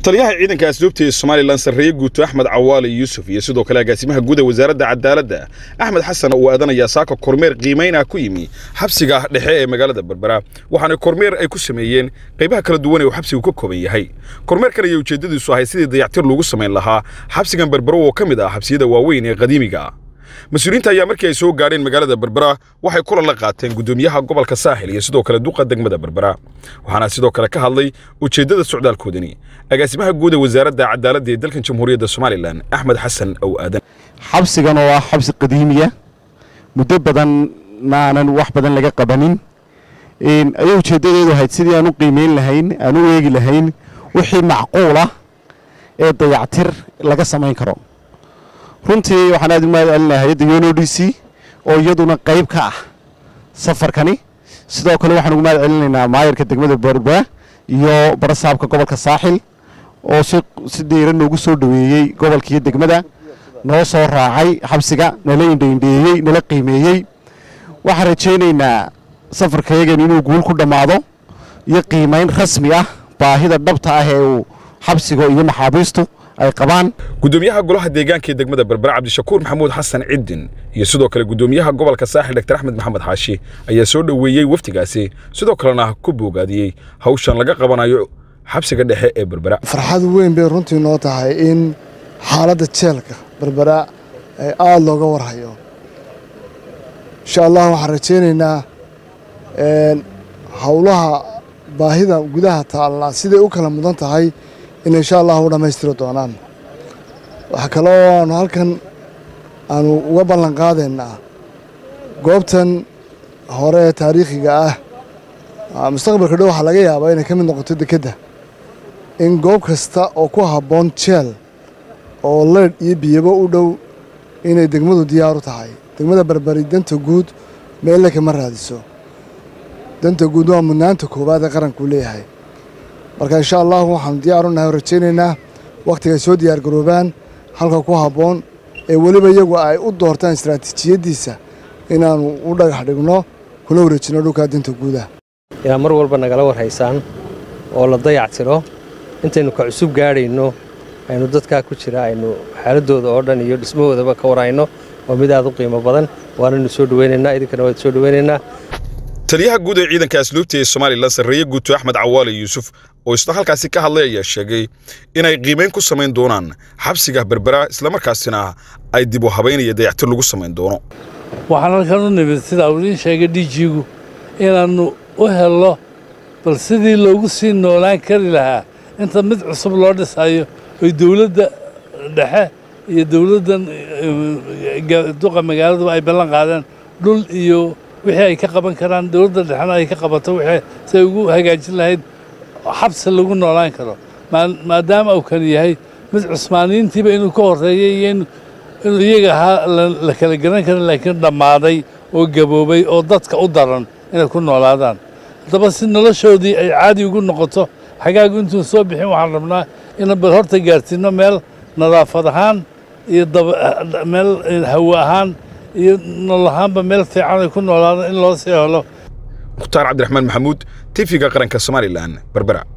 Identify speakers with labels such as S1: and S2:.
S1: taliyaha ciidanka asluubta ee somalilan sarreeye guuto axmed cawaale yuusuf iyo sidoo kale agaasimaha guud ee wasaaradda cadaaladda axmed xasan uu aadanayaa saaka kormeer qiimaynah ku yimi xabsiga dhexe ee magaalada berbera waxaana kormeer ay ku sameeyeen qaybaha kala duwan ee uu xabsigu ka kooban yahay kormeerkan ayay ujeeddadiisu ahay sidii dayactir loogu samayn lahaa xabsigan berbero oo ka mid ah xabsiyada waaweyn ee qadiimiga mas-uuliyiinta ayaa markii ay soo gaadheen magaalada berbera waxay kulan la qaateen guddoomiyaha gobolka saaxil iyo sidoo kale duqa degmada berbera waxaana sidoo kale ka hadlay ujeeddada socdaalkoodani agaasimaha guud ee wasaaradda cadaaladda ee dalkan jamhuuriyadda somalilan axmed xasan ow aadan
S2: xabsigan oo ah xabsi qadiimiya muddo badanna aanan wax badan laga qabanin ayay ujeeddadeedu ahayd sidii aan u qiimeyn lahayn aan u eegi lahayn wixii macquul ah ee dayactir laga samayn karo runtii waxaan aad u mahad celinahay hay-adda yono d c oo iyaduna qayb ka ah safarkani sidoo kale waxaan ugu mahad celinaynaa maayarka degmada berbera iyo barasaabka gobolka saaxil oo si diiran noogu soo dhoweeyey gobolkiiyo degmada noo soo raacay xabsiga nala indhaindheeyey nala qiimeeyey waxaan rajaynaynaa safarkayagan inuu guul ku dhammaado iyo qiimayn rasmi ah baahida dhabta ah ee uu xabsiga iyo maxaabiistu ay qabaan
S1: guddoomiyaha golaha deegaanka ee degmada berbera cabdishakuur maxamuud xasan ciddin iyo sidoo kale guddoomiyaha gobolka saaxil dr axmed maxamed xaashi ayaa soo dhoweeyey wafdigaasi sidoo kalena ku boogaadiyey hawshan laga qabanayo xabsiga dhexe ee berbera
S3: farxad weyn bay runtii noo tahay in xaaladda jeelka berbera ay aada looga warhayo insha allah waxaan rajaynaynaa howlaha baahida gudaha taallaa siday u kala mudan tahay in insha allah u dhammaystiri doonaan waxaa kaloo aanu halkan aanu uga ballan qaadaynaa goobtan hore ee taariikhiga ah mustaqbalka dhow waxaa laga yaabaa inay ka mid noqoto dekedda in goob kasta oo ku habboon jeel oo leydh iyo biyabo u dhow inay degmadu diyaaru tahay degmada berberi danta guud meelle kama raadiso danta guud waa mudnaanta koowaad ee qarankuu leeyahay marka insha allahu waxaanu diyaaru nahay oo rajaynaynaa wakhtigaay soo diyaargaroobaan halka ku habboon ee weliba iyagu ay u doortaan istaraatiijiyaddiisa inaannu u dhagax dhigno kuna wareejinno dhulkaa danta guudah
S4: inaad mar walba nagala warhaysaan oo la dayactiro intaynu ka cusub gaadhayno aynu dadkaa ku jira aynu xaaladooda oo dhan iyo dhismahoodaba ka warhayno waa mid aad u qiimo badan waanaynu soo dhoweynaynaa idinkana waad soo dhoweynaynaa
S1: taliyaha guud ee ciidanka asluubta ee somalilan sarreeye guuto axmed cawaale yuusuf oo isna halkaasi ka hadlay ayaa sheegay inay qiimayn ku samayn doonaan xabsiga berbera islamarkaasina ay dib u habaynaya dayactir lagu samayn doono
S5: waxaan halkan u nimid sida uu idiin sheegay dhijigu inaannu u helno bal sidii loogu sii noolaan kari lahaa inta mid cusub loo dhisayo oy dowladda dhexe iyo dowladdan duqa magaaladuba ay ballan qaadeen dhul iyo wixii ay ka qaban karaan dowladda dhexena ay ka qabato wixii si ay ugu hagaajin lahayd xabsi lagu noolaan karo maadaama uu kan yahay mid cusmaaniyiintiiba inuu ka horreeyey iyo inuu iyaga ahaa la kala garan karin laakiin dhammaaday oo gaboobay oo dadka u daran inay ku noolaadaan haddaba si noloshoodii ay caadi ugu noqoto xagaagu intuun soo bixin waxaan rabnaa inaan bal horta gaarsiinno meel nadaafad ahaan iyo meel hawo ahaan iyo nool ahaanba meel fiican ay ku noolaadaan in loo sii helo
S1: mukhtaar cabdiraxmaan maxamuud tifiga qaranka somalilan berbera